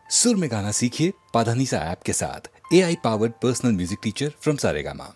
सुर में गाना सीखिए पाधानीसा ऐप के साथ A I powered personal music teacher from Saregama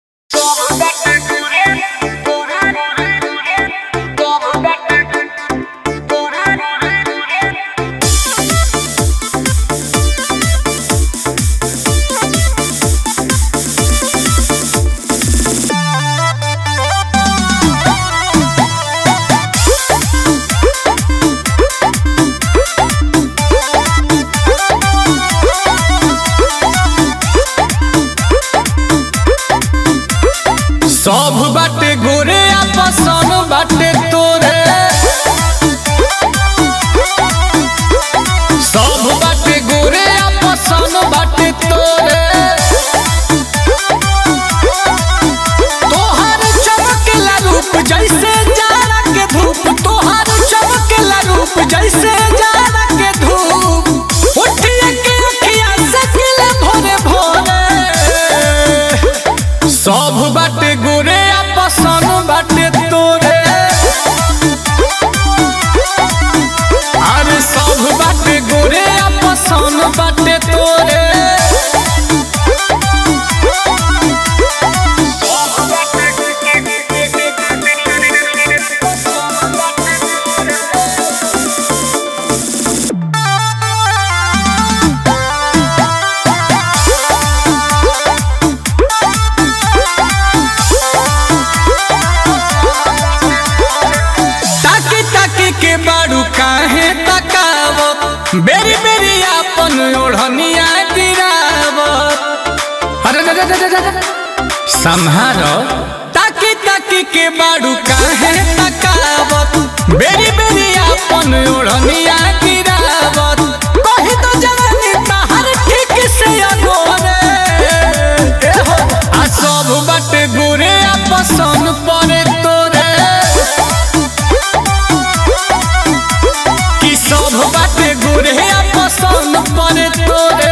सब बाटे गोरे आपसन बाटे तोरे सब बाटे गोरे आपसन बाटे तोरे तोहर चमकेला रूप जैसे जाड़ा के धूप तोहर चमकेला रूप जैसे जाड़ा के धूप उठिए के अखिया से किले भोरे भोरे सब बाटे गोरे आपसन बाटे तोरे अरे सब बाटे गोरे आपसन बाटे तोरे ताकी ताकी के बाड़ू काहे तकावत बेरी बेरी आपन ओढ़निया गिरावत अरे रे रे रे रे रे। संहारो ताकी ताकी के बाड़ू काहे तकावत बेरी बेरी आपन ओढ़निया गिरावत कही तो जवानी तहर ठीक से अगोरे ए हो आ सब बाटे गोरे आपसन परे तोरे कि सब बाटे गोरे पसंद पड़े तोरे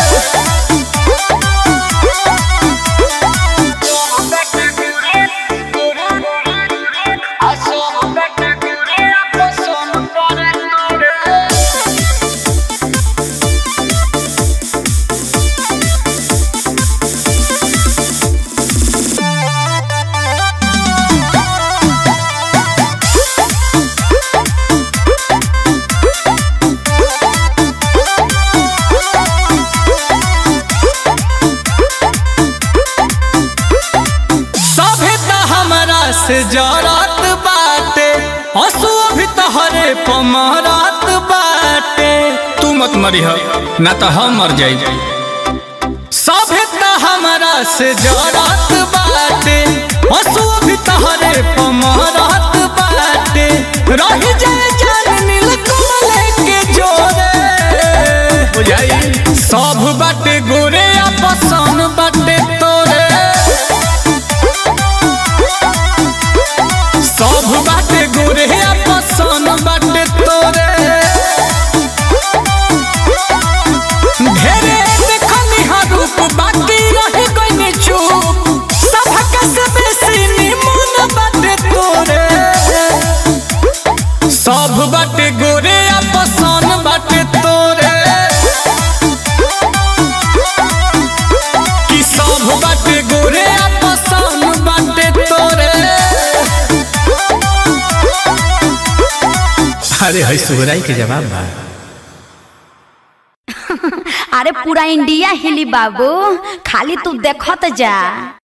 सभे त हमरा से जरत बाटे हंसुआ भी तहरे पमरत बाटे तू मत मरी ना तो हम मर जाई सभे त हमरा से जरत बाटे हंसुआ भी तहरे पमरत बाटे रही जाए जान नील कमल के जोरे बुझाई सब बाटे गोरे आपसन बाटे तोरे सब बाटे गोरे पसन बाटे तोरे ढेरे देखनी हा रूप बाकी रही गइनी चुप सबक से बेसी निमन बाटे तोरे सब बाटे गोरे पसन बाटे तोरे कि सब बाटे गोरे पसन बाटे तोरे अरे है सुगराई के जवाब बा अरे पूरा इंडिया हिली बाबू खाली तू देखत जा